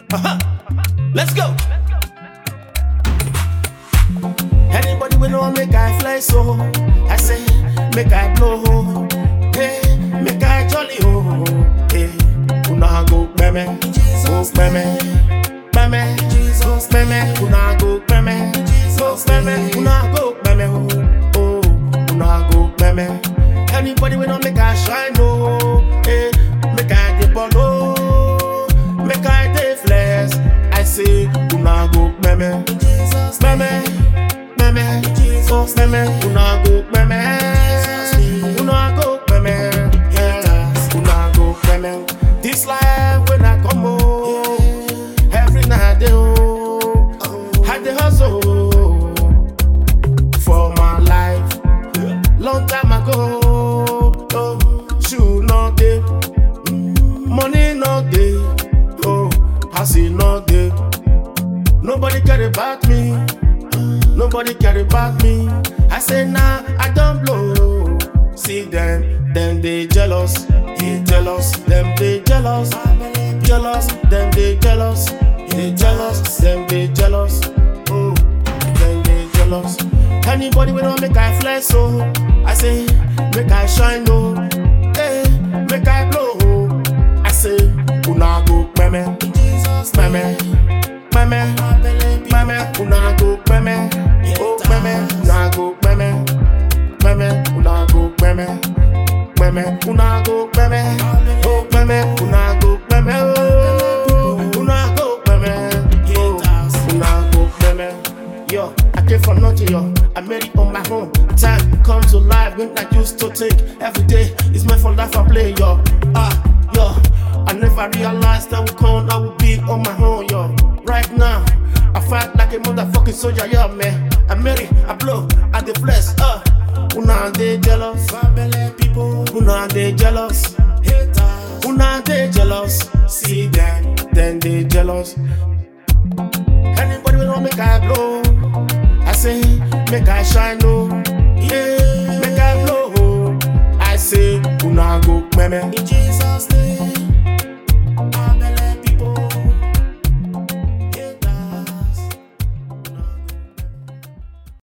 Uh-huh. Let's go. Anybody we know make I fly so I say make I blow Hey, make I jolly oh Hey, una go meme Go meme Meme Jesus meme Una go meme Jesus meme Una go meme oh Oh, una go meme Anybody we know make I shine oh Hey, make I dey ball oh Make I dey flex I say una go meme Meme meme, Jesus meme, una go meme, una go meme, yeah, una go meme. This life when I come home, every night they oh, I dey hustle for my life. Long time ago, oh, shoe no dey, money no dey, oh, house no dey. Nobody care about me. Nobody care about me. I say nah, I don't blow. See them, them they jealous, they jealous, them they jealous, jealous, them they jealous, they jealous, them they jealous, oh, them they jealous. Anybody we don't make I flex so, I say make I shine no, hey, make I blow. I say una go meme, meme, meme, meme, una go meme, oh meme, una go meme, meme, una go meme, meme, una go meme, oh meme, una go meme, oh, una go meme, oh, una go meme. Yo, I came from nothing, yo. I made it on my own. Time comes to life when I used to think every day is meant for life I play, yo. Ah, yo. I never realized I would come, I would be on my own, yo. Right now, I fight like a motherfucking soldier, yeah, man. I made it, I blow, I the flesh, uh. Una they jealous, people. Una they jealous, haters. Una they jealous, see them, then they jealous. Anybody will make I blow. I say, make I shine, no. Yeah, make I blow. I say, una go meme. In Jesus' name.